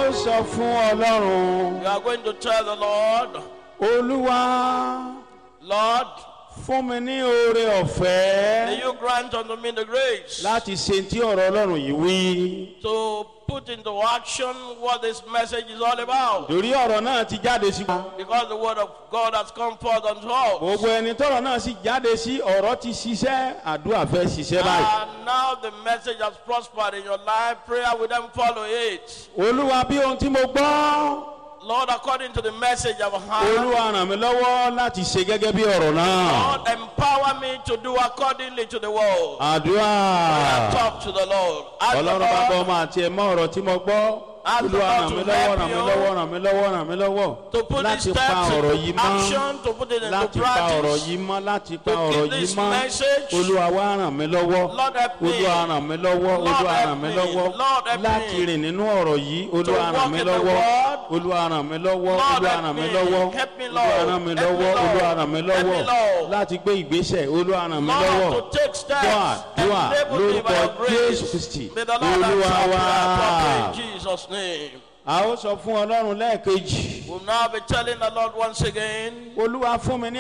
ó sọ fún ọlọ́run You are going to tell the Lord, olúwa Lord, fún mi ní oore may ọ̀fẹ́ you grant unto me the grace láti ṣe tí ọ̀rọ̀ ọlọ́run yìí wí. to put into action what this message is all about. torí ọ̀rọ̀ náà ti jáde sí wa. Because the word of God has come forth unto us. gbogbo ẹni tọ́rọ̀ náà sì jáde sí ọ̀rọ̀ ti ṣiṣẹ́ àdúrà fẹ́ ṣiṣẹ́ báyìí. And now the message has prospered in your life. Prayer will then follow it. olúwa bí ohun tí mo gbọ́ Lord, according to the message I've heard, olúwa ràn mí lọ́wọ́ láti ṣe gẹ́gẹ́ bí ọ̀rọ̀ náà. Lord, empower me to do accordingly to the word. àdúrà Talk to the Lord. Ask the ọlọ́run bá bọ́ Lord ọmọ àti ẹ̀mọ́ ọ̀rọ̀ tí mo gbọ́. Ask the olúwa Lord ràn to mí lọ́wọ́ help ràn mí you lọ́wọ́ ràn mí lọ́wọ́ ràn mí lọ́wọ́ to put these láti pa steps ọ̀rọ̀ into yìí mọ́. action, to put it into láti pa ọ̀rọ̀ practice. yìí mọ́ láti pa To ọ̀rọ̀ keep yìí this mọ́ message. olúwa wá ràn mí lọ́wọ́ Lord help me. olúwa ràn mí lọ́wọ́ Lord olúwa help ràn mí me. lọ́wọ́ Lord help me. láti rìn nínú ọ̀rọ̀ yìí olúwa walk ràn mí in the lọ́wọ́ word. olúwa ràn mí lọ́wọ́ Lord olúwa help ràn mí me. lọ́wọ́ Help me, olúwa Lord. ràn mí Help me, lọ́wọ́ Lord. olúwa ràn mí Help me, lọ́wọ́ Lord. láti gbé ìgbésẹ̀ olúwa ràn mí lọ́wọ́ Lord, to take steps. dùà dùà Enable me by lórúkọ your grace. jésù kristi May the Lord olúwa answer wá prayer properly in Jesus' name. a ó sọ fún ọlọ́run lẹ́ẹ̀kejì We'll now be telling the Lord once again, olúwa fún mi ní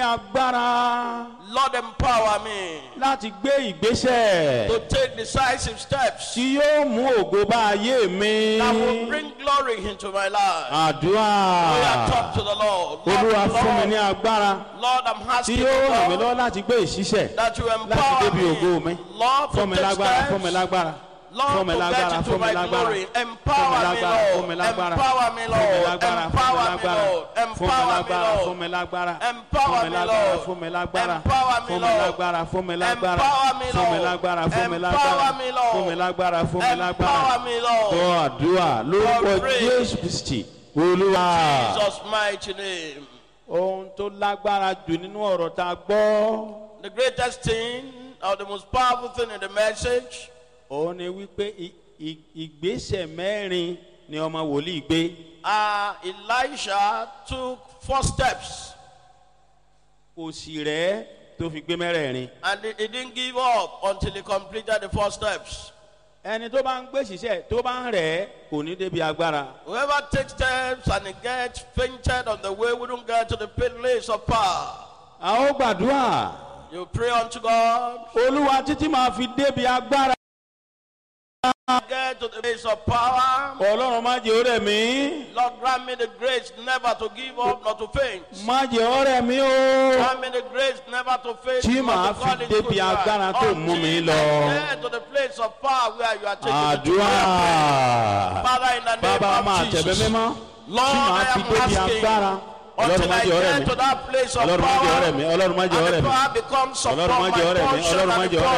agbára Lord, empower me láti gbé ìgbésẹ̀. to take decisive steps tí yóò mú ògo bá ayé mi. that will bring glory into my life. We àdúrà are talk to the Lord. olúwa Lord, fún mi ní Lord, agbára Lord, I'm tí asking you, yóò ràn mí Lord, lọ́wọ́ láti gbé ìṣiṣẹ́ that you láti empower débi ògo mi. me. Lord, fún mi to take lágbára fún mi steps. lágbára Lord, fún mi to lágbára get into fún mi my lágbára glory. fún mi Empower me, lágbára fún Lord. mi lágbára Empower me, fún mi Lord. lágbára Empower me, fún mi Lord. lágbára Empower fún me, mi Lord. lágbára Empower fún mi me, lágbára Lord. fún mi lágbára Empower me, fún mi Lord. lágbára fún mi lágbára Empower me, fún mi Lord. lágbára fún mi Empower lágbára me, Lord. fún mi lágbára fún mi lágbára. Empower me, Lord. gbọ́ àdúrà lórúkọ God pray. jésù kristi olúwa. Jesus' mighty name. ohun tó lágbára jù nínú ọ̀rọ̀ tá a gbọ́ The greatest thing or the most powerful thing in the message òun ni wípé i- i- ìgbésẹ̀ mẹ́rin ni ọmọ wòlíì gbé uh, Elisha took four steps kò sì rẹ́ tó fi gbé mẹ́rẹ̀ẹ̀rin. and he, he didn't give up until he completed the four steps. ẹni tó bá ń gbé ṣiṣẹ́ tó bá ń rẹ̀ kò ní débi agbára. Whoever takes steps and he gets fainted on the way wouldn't get to the place of power. a ó gbàdúrà You pray unto God, olúwa títí máa fi débi agbára. get to the place of power. ọlọ́run má jẹ́ ọ̀rẹ́ mi Lord, grant me the grace never to give up, not to faint. má jẹ́ ọ̀rẹ́ mi o. Grant me the grace never to faint, Tí not màá to fall fi into débi good agbára tó mú mi Until lọ. I get to the place of power where you are taking me to. àdúrà. Father, in the name bàbá máa of tẹ̀bẹ́ Jesus. mímọ́ Lord, tí màá I fi am débi asking agbára ọlọ́run until má I jẹ́ ọ̀rẹ́ get mi to that place of ọlọ́run má jẹ́ ọ̀rẹ́ mi power ọlọ́run má jẹ́ and ọ̀rẹ́ the mi power becomes ọlọ́run upon má my jẹ́ ọ̀rẹ́ mi portion ọlọ́run má and jẹ́ the ọ̀rẹ́